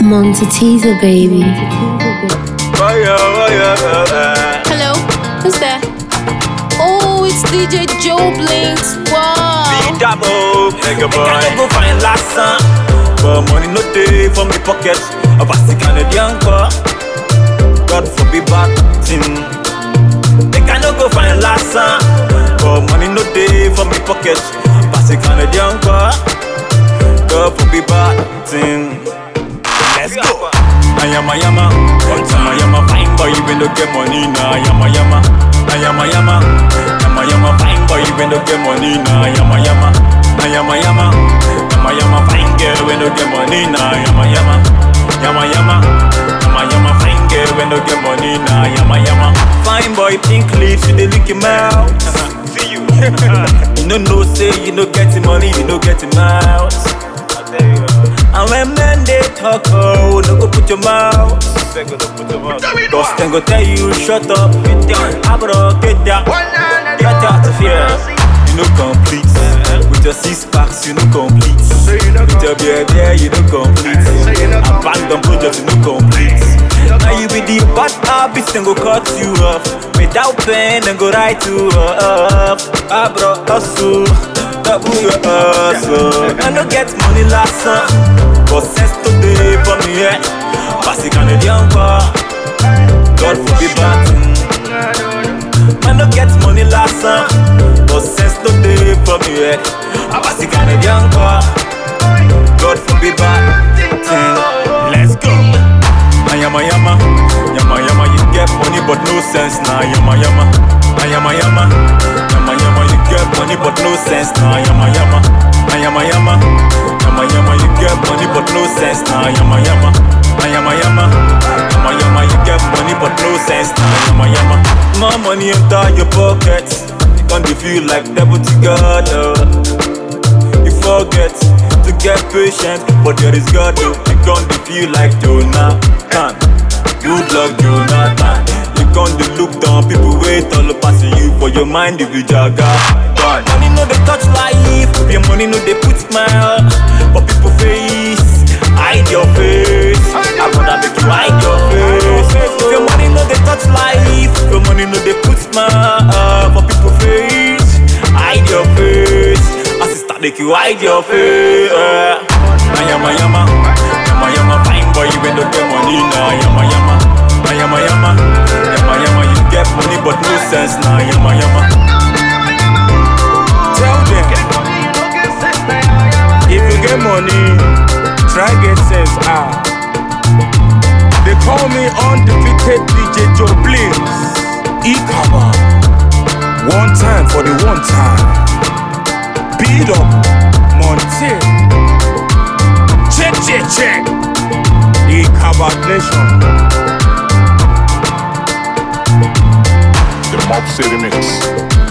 Monty Teaser, baby. Fire, fire, fire. Hello, who's there? Oh, it's DJ Joe Blinks. Wow. Beat up, oh, nigga boy. Can go find last son. But money no day for me pocket. A basti Canadian car. God forbid bad thing. They cannot go find last son. But money no day for me pocket. Basti Canadian car. God forbid bad thing. Let's go. Ayama yama, one time ayama fine boy when don't get money na ayama yama, ayama yama, yama yama fine boy when don't get money na ayama yama, ayama yama, yama yama fine girl when don't get money na ayama yama, yama yama, yama yama fine girl when don't get money na ayama yama. Fine boy pink lips you dey lick him out. See you. you no know say you no get the money you no get him out. And when men they talk, oh, no go put your mouth. Cause then go tell you, shut up, get down, abro, get down, get out of here. You know complete, with your six packs, you know complete. With your beer there, you know complete. Abandon project, you know complete. Now you be the bad habits, then go cut you off. Without pain, then go right you up. Abro, hustle, double your hustle. I no get money last time, but sense today for me, yeah. Pass the Canadian car, God forbid bad thing. Man no get money last time, but sense today for me, yeah. Pass the Canadian car, God forbid bad thing. Let's go. Ayama yama, yama yama, you get money but no sense nah. Yama yama, ayama yama, yama yama, you get money but no sense nah. Yama yama, ayama yama, yama yama, you get money but no sense nah. Yama yama, ayama yama, yama yama, you get money but no sense nah. Yama yama, more money enter your pocket, you can't feel like deputy God. Oh. You forget to get patient, but there is God. Oh. You can't feel like Jonathan. Good luck, Jonathan. You can't look down, people wait all passing you for your mind if you jagger. God. Money no they touch life, your money no they put smile for people face. Hide your face, I wanna make you hide your face. If your money no they touch life, your money no they put smile for people face. Hide your face, as it start make you hide your face. Ayama yama, yama yama, fine boy you ain't no get money now. Yama yama, ayama yama, yama yama, you get money but no sense now. Yama yama. Tell them If you get money, try get sense ah. They call me undefeated DJ Joe Blinks. Ikaba. One time for the one time. Beat up Monte. Check, check, check. Ikaba Nation. The Mob City Mix.